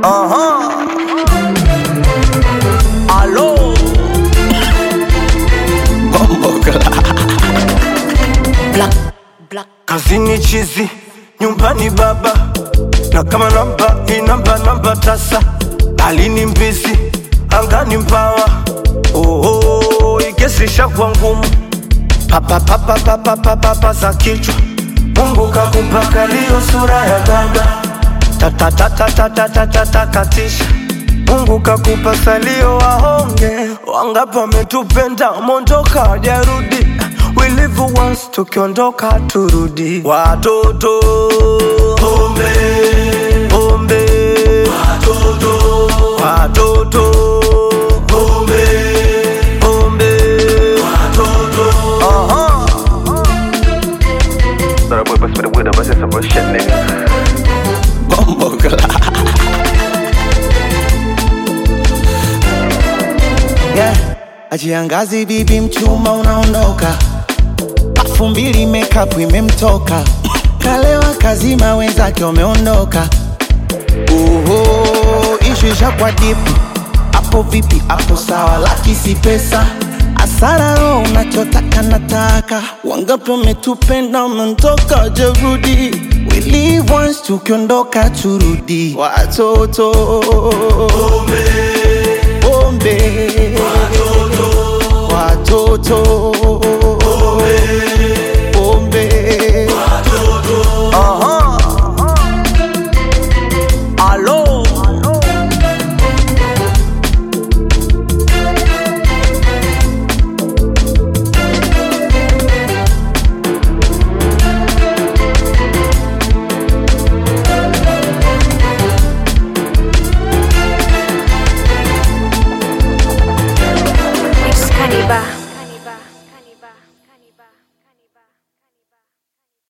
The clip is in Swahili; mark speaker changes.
Speaker 1: Aha. Alo. Bombo
Speaker 2: Black, black.
Speaker 1: Kazini chizi, nyumbani baba, na kama namba hii namba namba tasa, alini mbizi, angani mbawa. Oho, ikesisha kwa ngumu, papa papa papa papa papa za kichwa. Mungu kakupaka liyo sura ya baba, tata tata tata tata takatisha. Mungu kakupa salio wahonge, wangapi wametupenda mondoka hajarudi. We live once, tukiondoka turudi. Watoto pombe pombe, watoto watoto pombe pombe, watoto aha.
Speaker 3: That boy pass me the weed, I'm just some shit, nigga.
Speaker 1: Bombo
Speaker 4: yeah. Ajiangazi bibi mchuma unaondoka, pafu mbili makeup imemtoka, kalewa kazima wenzake wameondoka. Oho, ishu ishakwa dipu, hapo vipi? Hapo sawa, laki si pesa asara roho unachotaka nataka, wangapi wametupenda wameondoka, jerudi We live once, tukiondoka turudi, watoto pombe watoto